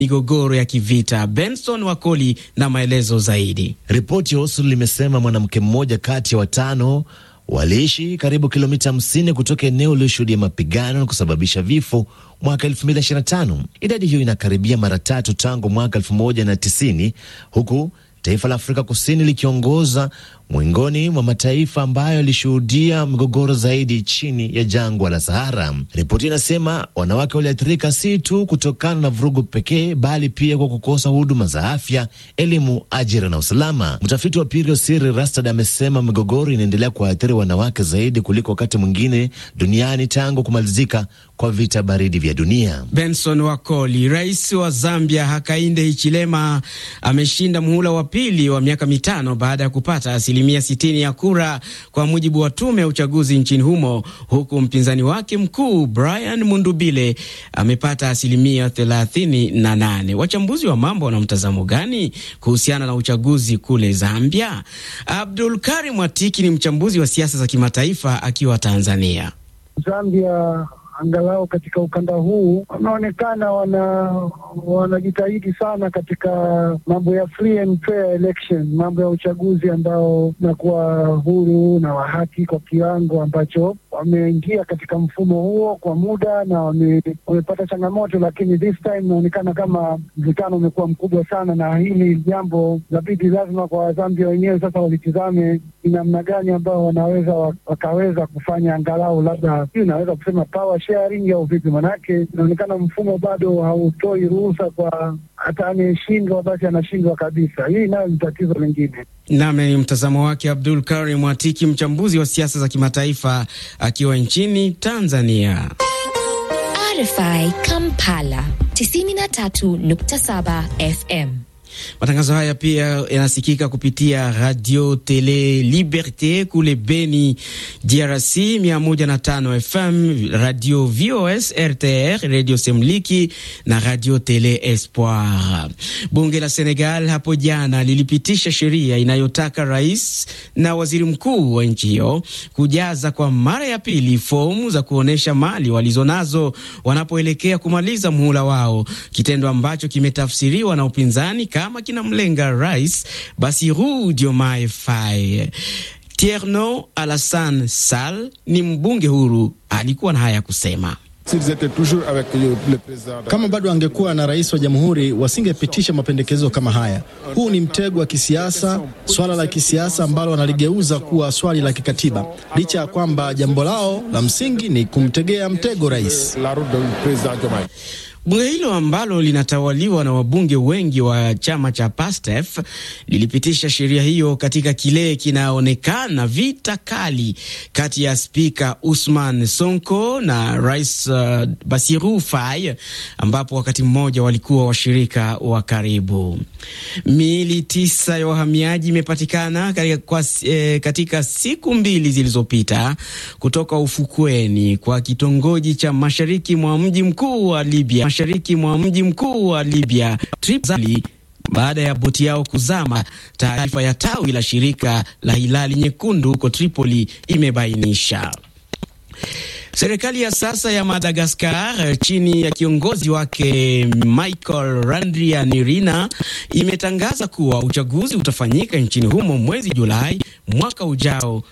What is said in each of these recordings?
migogoro ya kivita. Benson Wakoli na maelezo zaidi. Ripoti ya Osul limesema mwanamke mmoja kati ya watano waliishi karibu kilomita 50 kutoka eneo lililoshuhudia mapigano na kusababisha vifo mwaka 2025. Idadi hiyo inakaribia mara tatu tangu mwaka 1990 huku taifa la Afrika Kusini likiongoza mwingoni mwa mataifa ambayo yalishuhudia migogoro zaidi chini ya jangwa la Sahara. Ripoti inasema wanawake waliathirika si tu kutokana na vurugu pekee, bali pia kwa kukosa huduma za afya, elimu, ajira na usalama. Mtafiti wa Pirio Siri Rastad amesema migogoro inaendelea kuwaathiri wanawake zaidi kuliko wakati mwingine duniani tangu kumalizika kwa vita baridi vya dunia. Benson Wakoli. Rais wa Zambia Hakainde Hichilema ameshinda muhula wa pili wa miaka mitano baada ya kupata asilimia sitini ya kura kwa mujibu wa tume ya uchaguzi nchini humo, huku mpinzani wake mkuu Brian Mundubile amepata asilimia thelathini na nane. Wachambuzi wa mambo wana mtazamo gani kuhusiana na uchaguzi kule Zambia? Abdul Karim Watiki ni mchambuzi wa siasa za kimataifa akiwa Tanzania. Zambia angalau katika ukanda huu wanaonekana wana wanajitahidi sana katika mambo ya free and fair election, mambo ya uchaguzi ambao unakuwa huru na wa haki kwa kiwango ambacho wameingia katika mfumo huo kwa muda na wame, wamepata changamoto, lakini this time inaonekana kama mvutano umekuwa mkubwa sana, na hili jambo labidi lazima kwa Wazambia wenyewe sasa walitizame ni namna gani ambao wanaweza wakaweza kufanya angalau labda hii unaweza kusema power sharing au vipi, manake inaonekana mfumo bado hautoi ruhusa kwa hata anayeshindwa basi anashindwa kabisa. Hii nayo ni tatizo lingine. Name ni mtazamo wake Abdul Karim Watiki, mchambuzi wa siasa za kimataifa akiwa nchini Tanzania. RFI Kampala 93.7 FM. Matangazo haya pia yanasikika kupitia Radio Tele Liberte kule Beni, DRC 105 FM, Radio VOS RTR, Radio Semliki na Radio Tele Espoir. Bunge la Senegal hapo jana lilipitisha sheria inayotaka rais na waziri mkuu wa nchi hiyo kujaza kwa mara ya pili fomu za kuonyesha mali walizonazo wanapoelekea kumaliza muhula wao, kitendo ambacho kimetafsiriwa na upinzani kama kinamlenga rais Bassirou Diomaye Faye. Tierno Alassane Sall ni mbunge huru, alikuwa na haya ya kusema. Kama bado angekuwa na rais wa jamhuri, wasingepitisha mapendekezo kama haya. Huu ni mtego wa kisiasa, swala la kisiasa ambalo wanaligeuza kuwa swali la kikatiba, licha ya kwamba jambo lao la msingi ni kumtegea mtego rais. Bunge hilo ambalo linatawaliwa na wabunge wengi wa chama cha PASTEF lilipitisha sheria hiyo katika kile kinaonekana vita kali kati ya spika Usman Sonko na rais uh, Bassirou Faye, ambapo wakati mmoja walikuwa washirika wa karibu. Miili tisa ya wahamiaji imepatikana katika, eh, katika siku mbili zilizopita kutoka ufukweni kwa kitongoji cha mashariki mwa mji mkuu wa Libya mashariki mwa mji mkuu wa Libya Tripoli baada ya boti yao kuzama. Taarifa ya tawi la shirika la Hilali Nyekundu huko Tripoli imebainisha. Serikali ya sasa ya Madagaskar chini ya kiongozi wake Michael Randrianirina imetangaza kuwa uchaguzi utafanyika nchini humo mwezi Julai mwaka ujao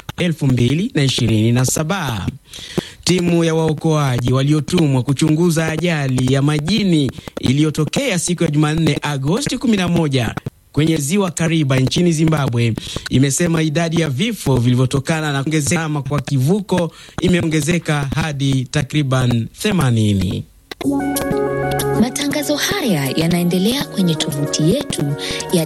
2027. Timu ya waokoaji waliotumwa kuchunguza ajali ya majini iliyotokea siku ya Jumanne Agosti 11 kwenye ziwa Kariba nchini Zimbabwe imesema idadi ya vifo vilivyotokana na kuongezeka kwa kivuko imeongezeka hadi takriban 80. Matangazo haya yanaendelea kwenye tovuti yetu ya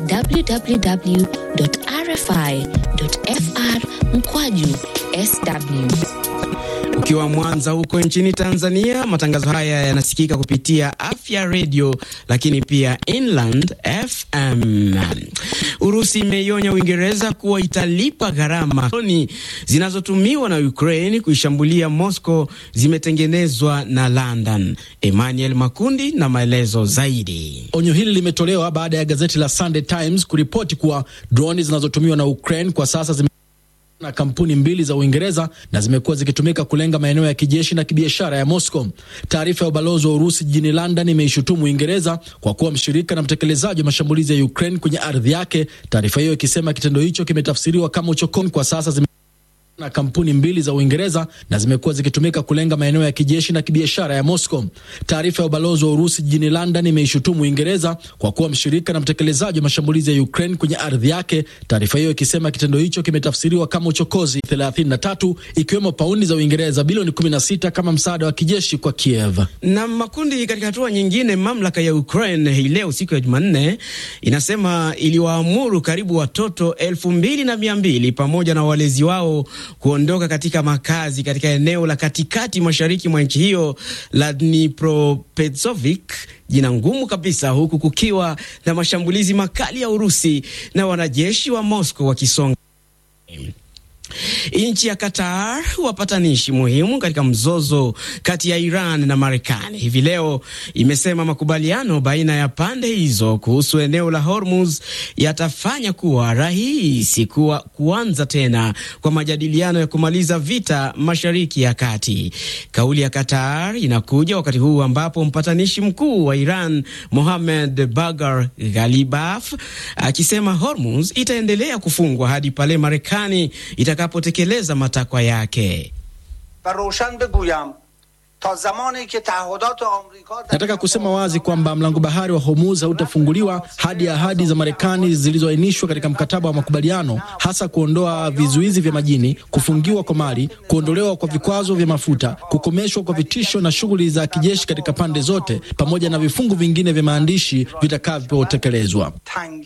www.rfi.fr mkwaju sw. Ukiwa Mwanza huko nchini Tanzania, matangazo haya yanasikika kupitia Afya Radio, lakini pia Inland FM. Urusi imeionya Uingereza kuwa italipa gharama zinazotumiwa na Ukraine kuishambulia Moscow zimetengenezwa na London. Emmanuel Makundi na maelezo zaidi. Onyo hili limetolewa baada ya gazeti la Sunday Times kuripoti kuwa droni zinazotumiwa na Ukraine kwa sasa zime na kampuni mbili za Uingereza na zimekuwa zikitumika kulenga maeneo ya kijeshi na kibiashara ya Moscow. Taarifa ya ubalozi wa Urusi jijini London imeishutumu Uingereza kwa kuwa mshirika na mtekelezaji wa mashambulizi ya Ukraine kwenye ardhi yake, taarifa hiyo ikisema kitendo hicho kimetafsiriwa kama uchokozi. Kwa sasa zime na kampuni mbili za Uingereza na zimekuwa zikitumika kulenga maeneo ya kijeshi na kibiashara ya Moscow. Taarifa ya ubalozi wa Urusi jijini London imeishutumu Uingereza kwa kuwa mshirika na mtekelezaji wa mashambulizi ya Ukraine kwenye ardhi yake, taarifa hiyo ikisema kitendo hicho kimetafsiriwa kama uchokozi 33 ikiwemo paundi za Uingereza bilioni 16 kama msaada wa kijeshi kwa Kiev. Na makundi. Katika hatua nyingine, mamlaka ya Ukraine hii leo siku ya Jumanne inasema iliwaamuru karibu watoto elfu mbili na mia mbili pamoja na walezi wao kuondoka katika makazi katika eneo la katikati mashariki mwa nchi hiyo la Dnipropetrovsk, jina ngumu kabisa, huku kukiwa na mashambulizi makali ya Urusi na wanajeshi wa Moscow wakisonga Nchi ya Qatar, wapatanishi muhimu katika mzozo kati ya Iran na Marekani, hivi leo imesema makubaliano baina ya pande hizo kuhusu eneo la Hormuz yatafanya kuwa rahisi kuwa kuanza tena kwa majadiliano ya kumaliza vita Mashariki ya Kati. Kauli ya Qatar inakuja wakati huu ambapo mpatanishi mkuu wa Iran Mohammed Bagar Ghalibaf akisema Hormuz itaendelea kufungwa hadi pale Marekani itakapotekeleza matakwa yake. Nataka kusema wazi kwamba mlango bahari wa Hormuz hautafunguliwa hadi ahadi za Marekani zilizoainishwa katika mkataba wa makubaliano, hasa kuondoa vizuizi vya majini, kufungiwa kwa mali, kuondolewa kwa vikwazo vya mafuta, kukomeshwa kwa vitisho na shughuli za kijeshi katika pande zote, pamoja na vifungu vingine vya maandishi vitakavyotekelezwa.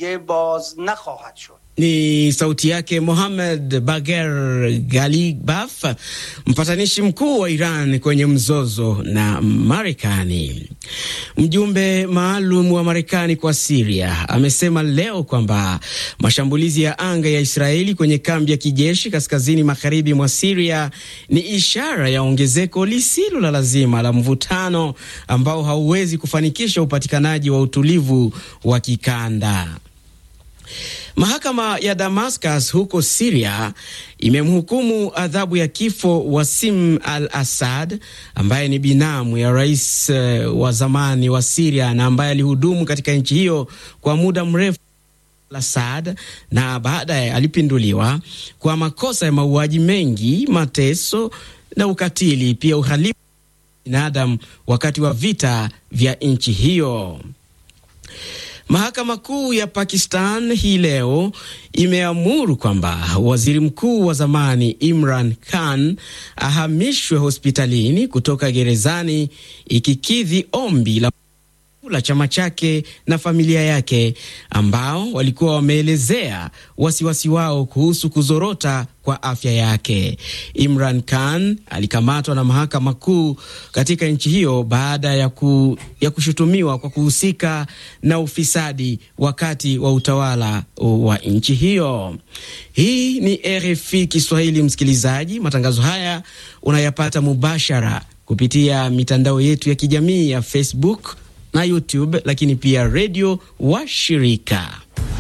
Ni sauti yake Mohamed Bager Galibaf, mpatanishi mkuu wa Iran kwenye mzozo na Marekani. Mjumbe maalum wa Marekani kwa Siria amesema leo kwamba mashambulizi ya anga ya Israeli kwenye kambi ya kijeshi kaskazini magharibi mwa Siria ni ishara ya ongezeko lisilo la lazima la mvutano ambao hauwezi kufanikisha upatikanaji wa utulivu wa kikanda. Mahakama ya Damascus huko Siria imemhukumu adhabu ya kifo Wasim al Assad ambaye ni binamu ya rais uh, wa zamani wa Siria na ambaye alihudumu katika nchi hiyo kwa muda mrefu Assad na baadaye alipinduliwa kwa makosa ya mauaji mengi, mateso na ukatili, pia uhalifu wa binadamu wakati wa vita vya nchi hiyo. Mahakama Kuu ya Pakistan hii leo imeamuru kwamba waziri mkuu wa zamani Imran Khan ahamishwe hospitalini kutoka gerezani, ikikidhi ombi la la chama chake na familia yake ambao walikuwa wameelezea wasiwasi wao kuhusu kuzorota kwa afya yake. Imran Khan alikamatwa na mahakama kuu katika nchi hiyo baada ya, ku, ya kushutumiwa kwa kuhusika na ufisadi wakati wa utawala wa nchi hiyo. Hii ni RFI Kiswahili, msikilizaji. Matangazo haya unayapata mubashara kupitia mitandao yetu ya kijamii ya Facebook na YouTube lakini pia redio wa shirika.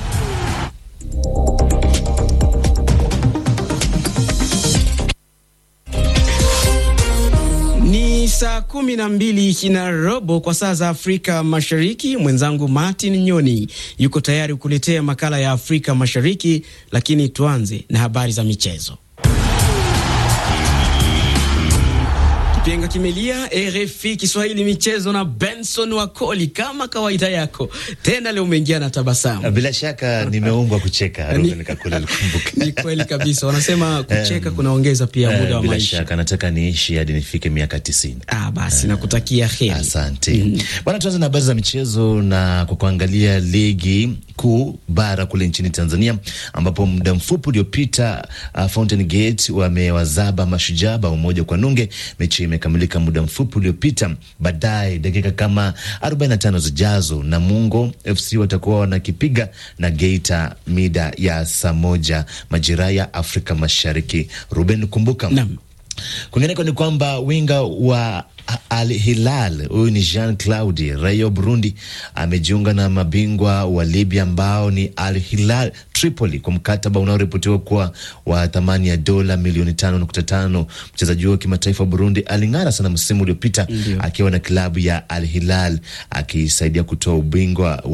Ni saa kumi na mbili na robo kwa saa za Afrika Mashariki. Mwenzangu Martin Nyoni yuko tayari kukuletea makala ya Afrika Mashariki, lakini tuanze na habari za michezo. Kipenga kimelia. RFI Kiswahili michezo na Benson Wakoli, kama kawaida yako tena, leo umeingia na tabasamu. Bila shaka nimeumbwa kucheka. Ruben Kakule alikumbuka. Ni kweli kabisa, wanasema kucheka kunaongeza pia muda wa Bila maisha. shaka nataka niishi hadi nifike miaka tisini. Ah, basi nakutakia heri. Asante bwana. Tuanze na habari za michezo na kwa kuangalia ligi kuu bara kule nchini Tanzania, ambapo muda mfupi uliopita uh, Fountain Gate wamewazaba Mashujaa bao moja kwa nunge. Mechi imekamilika muda mfupi uliopita. Baadaye dakika kama 45 zijazo, Namungo FC watakuwa wanakipiga na Geita mida ya saa moja majira ya Afrika Mashariki. Ruben, kumbuka Naam. Kwingineko ni kwamba winga wa Al Hilal huyu ni Jean Claude raia wa Burundi amejiunga na mabingwa wa Libya ambao ni Al Hilal Tripoli kwa mkataba unaoripotiwa kuwa wa thamani ya dola milioni tano nukta tano. Mchezaji huo wa kimataifa wa Burundi aling'ara sana msimu uliopita akiwa na klabu ya Al Hilal akisaidia kutoa ubingwa